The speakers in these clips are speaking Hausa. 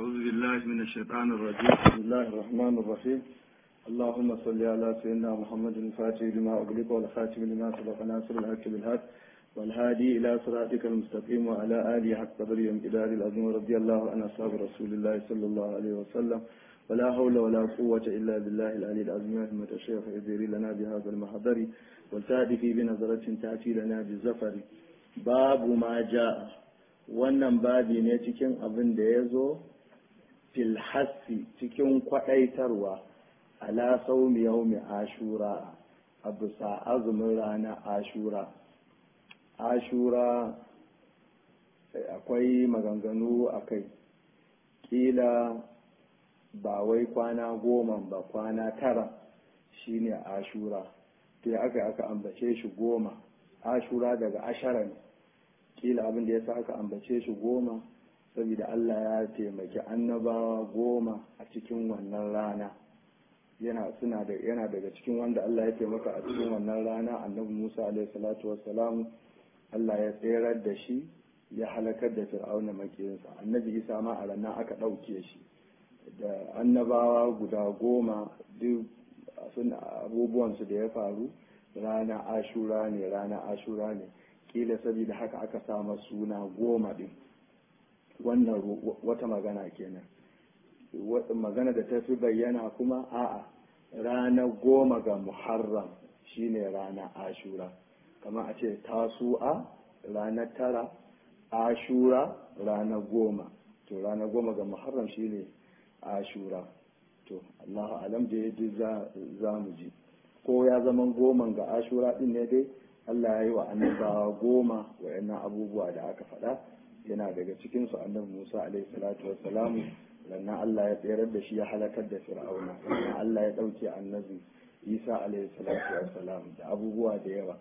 أعوذ بالله من الشيطان الرجيم بسم الله الرحمن الرحيم اللهم صل على سيدنا محمد الفاتح لما أغلق والخاتم لما سبق ناصر الحق بالحق والهادي إلى صراطك المستقيم وعلى آله حق قدر امتداد العظيم رضي الله عن أصحاب رسول الله صلى الله عليه وسلم ولا حول ولا قوة إلا بالله العلي العظيم رحمة الشيخ إذيري لنا بهذا المحضر والتأتي بنظرة تأتي لنا بالزفر باب ما جاء wannan babi ne cikin abin da ya zo filhassi cikin kwaɗaitarwa ala saumi yaumi ashura a bisa azumin rana ashura ashura akwai maganganu a kai ƙila ba wai kwana goma ba kwana tara shine ashura to aka aka ambace shi goma ashura daga ashara ne kila abin da ya sa aka ambace shi goma saboda Allah ya taimaki annabawa goma a cikin wannan rana yana suna da yana daga cikin wanda Allah ya taimaka a cikin wannan rana annabi Musa alaihi salatu wassalam Allah ya tserar da shi ya halakar da fir'auna makiyinsa annabi Isa ma a ranar aka ɗauke shi da annabawa guda goma duk suna abubuwansu da ya faru rana ashura ne rana ashura ne kila saboda haka aka sama suna goma din wannan wata magana kenan magana da ta fi bayyana kuma a'a rana goma ga muharram shine rana ashura kamar a ce tasu'a ranar tara ashura rana goma to rana goma ga muharram shine ashura to allahu alam da ya za mu ji ko ya zama goma ga ashura din ne dai Allah ya yi wa annabawa goma wa'annan abubuwa da aka faɗa yana daga cikinsu annabi Musa alaihi salatu wassalamu lannan Allah ya tsayar da shi ya halakar da Fir'auna lannan Allah ya ɗauke annabi Isa alaihi salatu wassalam da abubuwa da yawa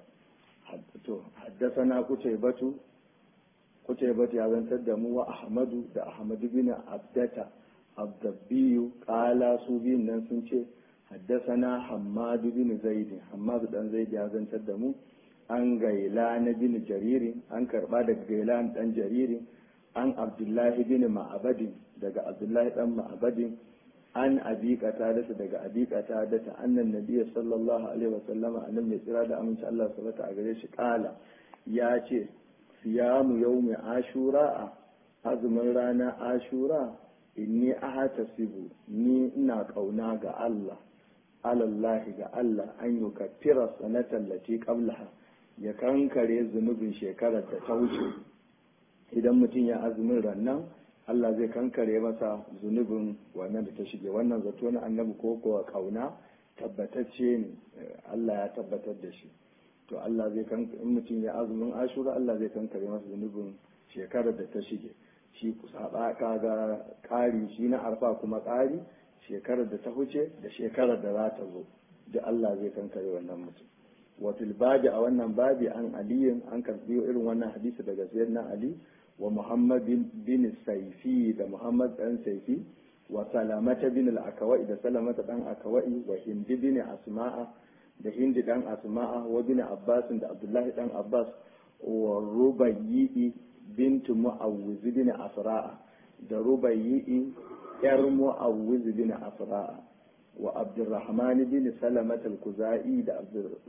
to haddasana kutaybatu kutaybatu ya zantar da mu wa Ahmadu da Ahmadu bin Abdata Abdabbiyu qala su biyun nan sun ce haddasana Hammadu bin Zaid Hammadu dan Zaid ya zantar da mu an gaila na bin jaririn an karba daga gaila dan jaririn an abdullahi bin ma'abadin daga abdullahi dan ma'abadin an abiqata da daga abiqata da ta annan nabiyyi sallallahu alaihi wasallama annabi mai tsira da aminci Allah subhanahu a gare shi kala ya ce siyamu yawmi ashura azumin rana ashura inni ahatasibu ni ina kauna ga Allah alallahi ga Allah an yukaffira sanatan lati qablaha ya kankare zunubin shekarar da ta wuce idan mutum ya azumin rannan Allah zai kankare masa zunubin wannan da ta shige wannan zato na annabi ko kuwa kauna tabbatacce ne Allah ya tabbatar da shi to Allah zai kankare mutum ya azumin ashura Allah zai kankare masa zunubin shekarar da ta shige shi saba kaga ƙari shi na arfa kuma ƙari shekarar da ta huce da shekarar da za ta zo da Allah zai kankare wannan mutum wafil babi a wannan babi an aliyin an karbi irin wannan hadisi daga sayyidina ali wa muhammad bin saifi da muhammad dan saifi wa salamata bin al-akawai da salamata dan akawai wa hindi bin asma'a da hindi dan asma'a wa bin abbas da abdullahi dan abbas wa rubayyi bint mu'awwiz bin asra'a da rubayyi yar mu'awwiz bin asra'a wa abdurrahman bin salamat al-kuzai da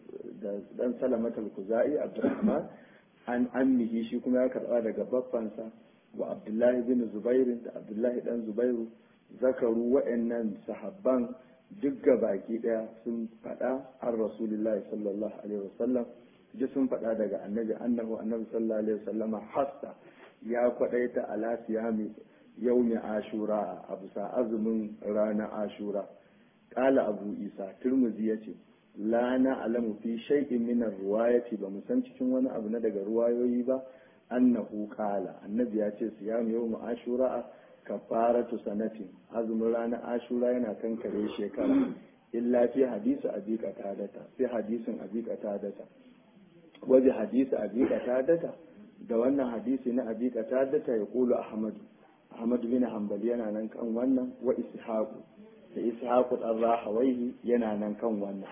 dan salamat al-kuzai abdurrahman an ammihi shi kuma ya karba daga baffansa wa abdullahi bin zubair da abdullahi dan zubairu zakaru wa'annan sahabban duk baki daya sun faɗa an rasulullahi sallallahu alaihi wasallam ji sun faɗa daga annabi annahu annabi sallallahu alaihi wasallama hasta ya kwadaita ala siyami yaumi ashura a bisa azumin ranar ashura قال أبو إيسى ترمزي يتي لا نعلم في شيء من الرواية بمسان cikin wani abu na daga ruwayoyi ba annahu qala annabi ya ce siyam yawm ashura kafaratu sanatin azumin ranar ashura yana kankare shekara illa fi hadisi abi qatadata sai hadisin abi qatadata waje hadisi abi qatadata da wannan hadisi na abi qatadata ya kulu ahmad ahmad bin hanbali yana nan kan wannan wa ishaqu da ishaqu dan rahawaihi yana nan kan wannan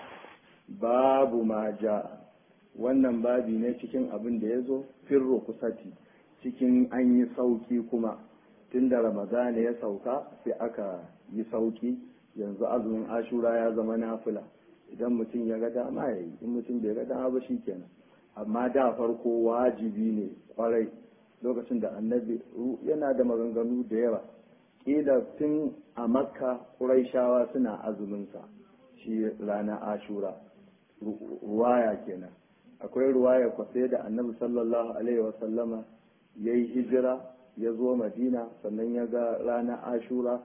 babu ma ja wannan babi ne cikin abin da ya zo firro kusati cikin an yi sauki kuma tun da ramadana ya sauka sai aka yi sauki yanzu azumin ashura ya zama nafila idan mutum ya ga dama ya yi in mutum bai ga dama ba kenan amma da farko wajibi ne kwarai lokacin da annabi yana da maganganu da yawa kila tun a makka ƙuraishawa suna azuminsa shi rana ashura ruwaya kenan akwai ruwaya kwasai da annabi sallallahu alaihi wasallama ya yi hijira ya zo madina sannan ya ga ranar ashura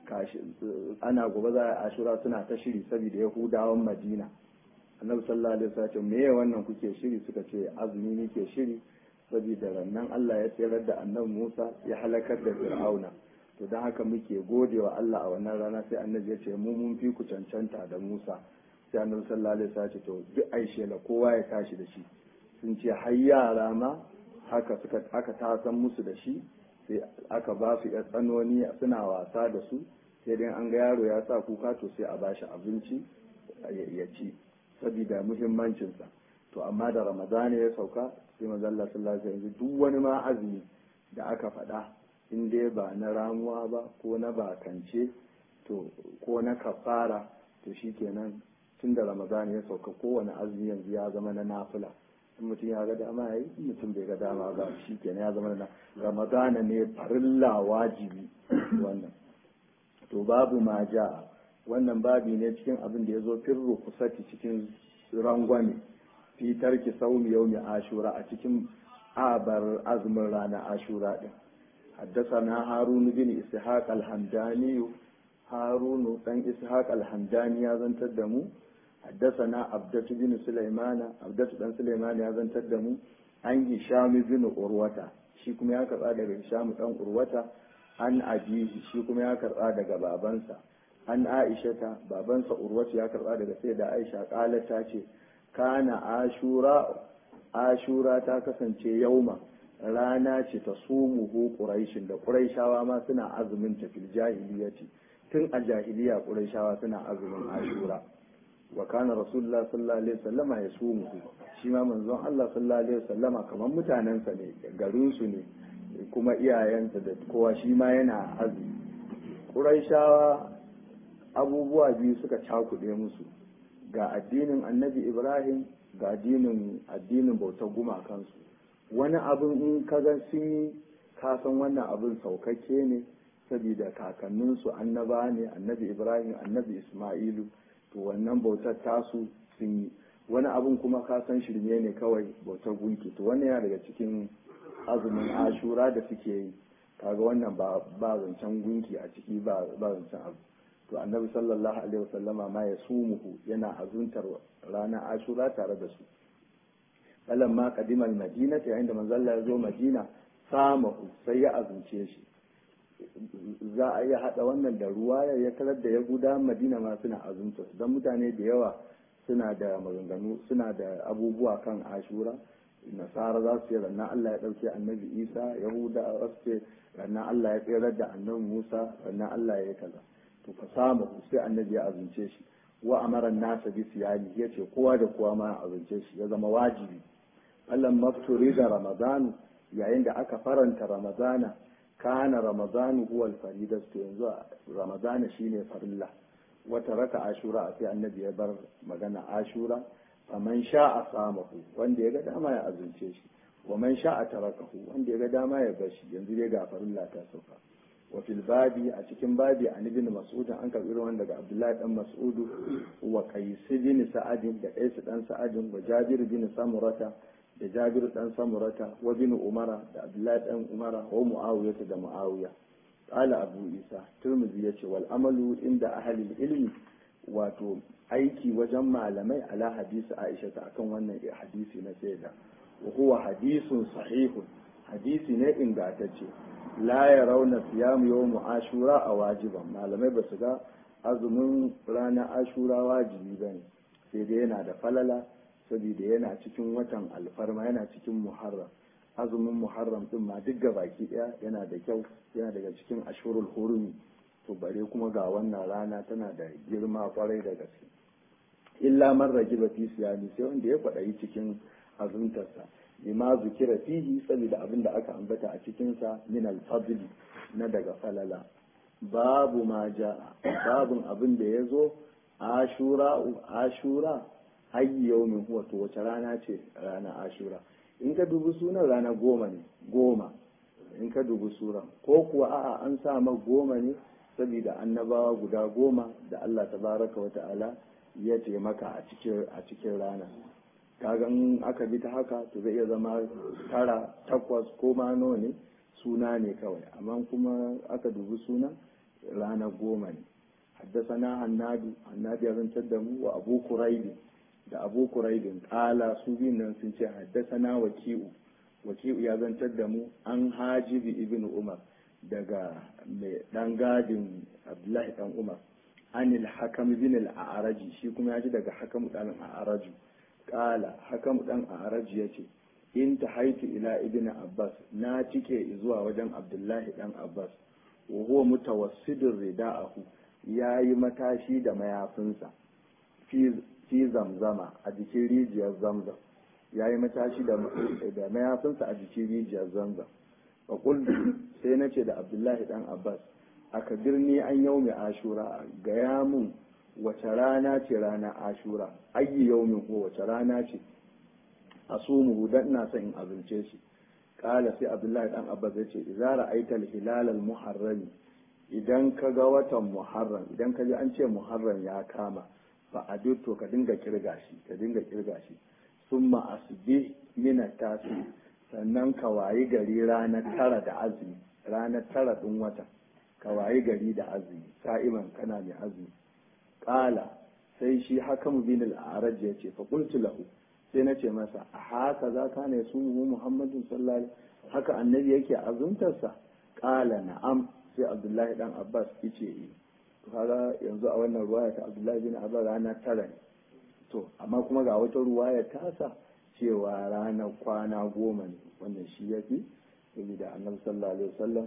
ana gobe za a ashura suna ta shiri saboda yahudawan madina annabi sallallahu alaihi wasallam me ya wannan kuke shiri suka ce azumi muke shiri saboda rannan Allah ya tsayar da annabi Musa ya halakar da Fir'auna to don haka muke godewa Allah a wannan rana sai annabi ya ce mu mun fi ku cancanta da Musa sai annabi sallallahu alaihi wasallam ce to duk aishe la kowa ya tashi da shi sun ce har yara ma haka suka aka tasan musu da shi sai aka ba su ya tsanoni suna wasa da su sai dai an ga yaro ya sa kuka to sai a bashi abinci ya ci saboda muhimmancinsa to amma da ramadana ya sauka sai manzo Allah sallallahu alaihi wasallam duk wani ma azumi da aka faɗa in dai ba na ramuwa ba ko na bakance to ko na kafara to shikenan tun da ramadana ya sauka kowane azumi yanzu ya zama na nafila in mutum ya ga dama ya yi in mutum bai ga dama ba shikenan ya zama na ramadana ne farilla wajibi wannan to babu ma ja wannan babi ne cikin abin da ya zo firru kusati cikin rangwame fi tarki saumi yaumi ashura a cikin abar azumin rana ashura din حدثنا هارون بن إسحاق الحمداني هارون بن إسحاق الحمداني هذا تدمو حدثنا عبدة بن سليمان عبدة بن سليمان هذا تدمو عن هشام بن أروة shi kuma ya karɓa daga Hisham ɗan Urwata an abihi shi kuma ya karɓa daga babansa an Aishata babansa Urwata ya karɓa daga sai da Aisha ƙala ta ce kana ashura ashura ta kasance yauma rana ce ta sumuhu quraishin da quraishawa ma suna azumin ta fil jahiliyati tun a jahiliya quraishawa suna azumin ashura wa kana rasulullah sallallahu alaihi wasallama ya sumuhu shi ma manzon Allah sallallahu alaihi wasallama kamar mutanensa ne garin su ne kuma iyayensa da kowa shi ma yana azumi quraishawa abubuwa biyu suka cakuɗe musu ga addinin annabi ibrahim ga addinin addinin bautar gumakansu wani abin in kaga sun yi kasan wannan abin saukakke ne saboda kakanninsu annaba ne annabi ibrahim annabi isma'ilu to wannan bautar tasu sun yi wani abin kuma kasan shirme ne kawai bautar gunki to wannan yana daga cikin azumin ashura da suke yi kaga wannan ba zancen gunki a ciki ba zancen abu to annabi sallallahu alaihi wasallama ma ya sumuhu yana azuntar ranar ashura tare da su falan ma kadimal madina ta yayin da manzalla ya zo madina samahu sai ya azunce shi za a iya hada wannan da ruwa ya karar da ya guda madina ma suna azunta su don mutane da yawa suna da maganganu suna da abubuwa kan ashura nasara za su ce rannan Allah ya ɗauke annabi isa yahuda za su ce rannan Allah ya tserar da annabi musa rannan Allah ya yi kaza to fa samu sai annabi ya azunce shi wa amara nasa bi siyami ya ce kowa da kowa ma ya azunce shi ya zama wajibi Allah mafturi da ramadanu yayin da aka faranta ramadana kana ramadanu huwa alfarida to yanzu ramadana shine farilla wata raka ashura sai annabi ya bar magana ashura faman sha'a samahu wanda ya ga dama ya azunce shi wa man sha'a tarakahu wanda ya ga dama ya bar shi yanzu dai ga farilla ta sauka wa fil babi a cikin babi an ibn mas'ud an karbi ruwan daga abdullahi dan mas'ud wa qais bin sa'ad da qais dan sa'ad wa jabir bin samurata da jabir dan samurata wa bin umara da abdullahi dan umara wa muawiya da muawiya qala abu isa turmizi yace wal amalu inda ahli ilmi wato aiki wajen malamai ala hadisi aisha ta akan wannan hadisi na sayyida wa huwa hadisun sahihun hadisi ne ingantacce la ya rauna siyamu yawmu ashura a wajiban malamai ba su ga azumin ranar ashura wajibi ba ne sai dai yana da falala saboda yana cikin watan alfarma yana cikin muharram azumin muharram din ma duk ga baki daya yana da kyau yana daga cikin ashurul hurumi to bare kuma ga wannan rana tana da girma kwarai da gaske illa man ragiba fi siyami sai wanda ya faɗa cikin azumtarsa lima zukira fihi saboda abin da aka ambata a cikinsa min alfadli na daga falala babu ma ja'a babun abin da ya zo ashura ashura ayyi yawmin huwa to wace rana ce rana ashura in ka dubi sunan rana goma ne goma in ka dubi suran ko kuwa a'a an sa ma goma ne saboda annabawa guda goma da Allah tabaraka wa ta'ala ya taimaka a cikin a cikin rana kaga in aka bi ta haka to zai iya zama tara takwas ko ma nawa ne suna ne kawai amma kuma aka dubi sunan rana goma ne haddasana hannadu hannadu ya zantar da mu wa abu kuraibin da abu kuraibin kala su biyun nan sun ce haddasana waki'u waki'u ya zantar da mu an hajibi ibn umar daga mai dan gadin abdullahi dan umar anil hakam bin al-a'raji shi kuma ya ji daga hakam dan a'raju kala hakam dan a'raji yace in ta haitu ila ibn abbas na cike zuwa wajen abdullahi dan abbas wa huwa mutawassidin rida'ahu yayi matashi da mayafinsa fi zamzama a jikin rijiyar zamzam yayi matashi da da mayafinsa a jikin rijiyar zamzam fa qultu sai nace da abdullahi dan abbas aka birni an yaumi ashura ga ya mun wace rana ce rana ashura ayyi yaumin ko wace rana ce asumuhu dan ina son in azumce shi kala sai abdullahi dan abbas ya ce idza ra'aita al-hilal al-muharram idan ka ga watan muharram idan ka ji an ce muharram ya kama fa adutto ka dinga kirga shi ka dinga kirga shi summa asbi min tasi sannan ka wayi gari ranar tara da azumi ranar tara din wata ka wayi gari da azumi sa'iman kana mai azumi kala sai shi hakamu bin al-araj ya ce fa qultu lahu sai na ce masa a haka za ka ne su mu muhammadin sallallahu haka annabi yake azuntarsa kala na'am sai abdullahi dan abbas yace yi to kaga yanzu a wannan ruwaya ta abdullahi bin abbas rana tara ne to amma kuma ga wata ruwaya tasa cewa ranar kwana goma ne wannan shi ya fi saboda annabi sallallahu alaihi wasallam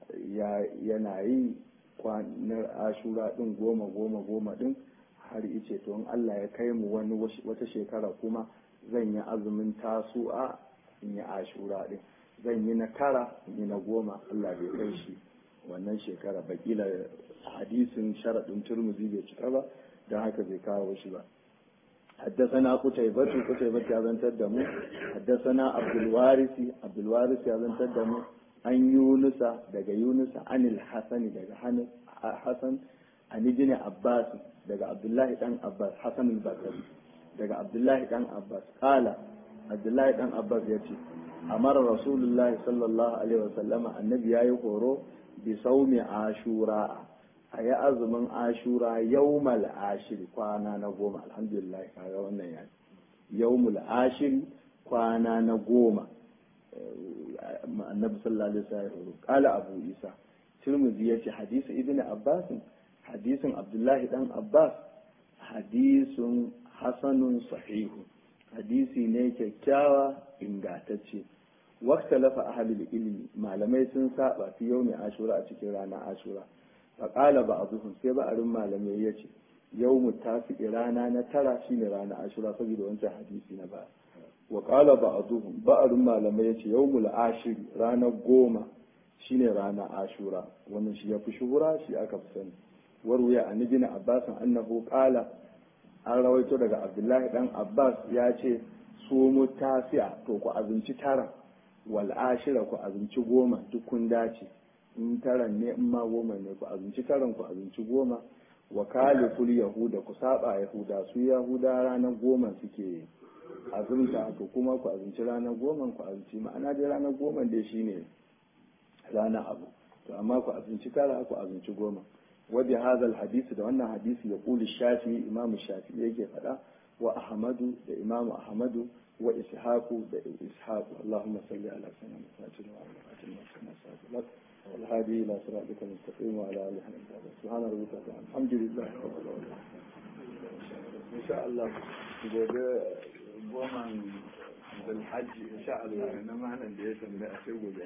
yana yi kwanar ashura din goma goma goma din har ice to in Allah ya kai mu wani wata shekara kuma zan yi azumin tasu'a in yi ashura din zan yi na tara in yi na goma Allah bai kai shi wannan shekara bakila hadisin sharaɗin turmuzi bai cika ba don haka bai kawo shi ba حدثنا قتيبة قتيبة يا بن تدمو حدثنا عبد الوارث عبد الوارث يا بن تدمو عن يونس دقى يونس عن الحسن دقى حسن عن ابن عباس دقى عبد الله بن عباس حسن البصري دقى عبد الله بن عباس قال عبد الله بن عباس يتي أمر رسول الله صلى الله عليه وسلم النبي يقول بصوم عاشوراء a yi azumin ashura yawmal ashiri kwana na goma alhamdulillah kaga wannan ya yawmul ashiri kwana na goma annabi sallallahu alaihi wasallam kala abu isa tirmidhi yace hadisi ibnu abbas hadisin abdullahi dan abbas hadisun hasanun sahihu hadisi ne kyakkyawa ingantacce wakta lafa ahlul ilmi malamai sun saba fi yawmi ashura a cikin ranar ashura faƙala ba a zuhun sai ba'arin malamai ya ce yau mu tafi rana na tara shine rana ashura saboda wancan hadisi na ba wa ƙala ba a zuhun ba'arin malamai ya ce yau mu ashiri ranar goma shine rana ashura wannan shi ya fi shuhura shi aka fi sani warwaya an ibn abbas annahu qala an rawaito daga abdullahi dan abbas ya ce su mu tafiya to ku azumci tara wal ashira ku azumci goma duk kun dace in taran ne in ma goma ne ku azumci taran ku azumci goma wa kaliful yahuda ku saba yahuda su yahuda ranar goma suke azumta to kuma ku azumci ranar goma ku azumci ma'ana dai ranar goma dai shine ranar abu to amma ku azumci tara ku azumci goma wa bi hadha hadisi da wannan hadisi ya kuli shafi imamu shafi yake faɗa wa ahmadu da imamu ahmadu wa ishaqu da ishaqu allahumma salli ala sayyidina muhammadin wa ala alihi wa sahbihi والهادي إلى صراطك المستقيم وعلى آله وصحبه سبحان ربك الحمد لله رب العالمين إن شاء الله gobe goma بالحج إن شاء الله na malam da ya tambaya sai gobe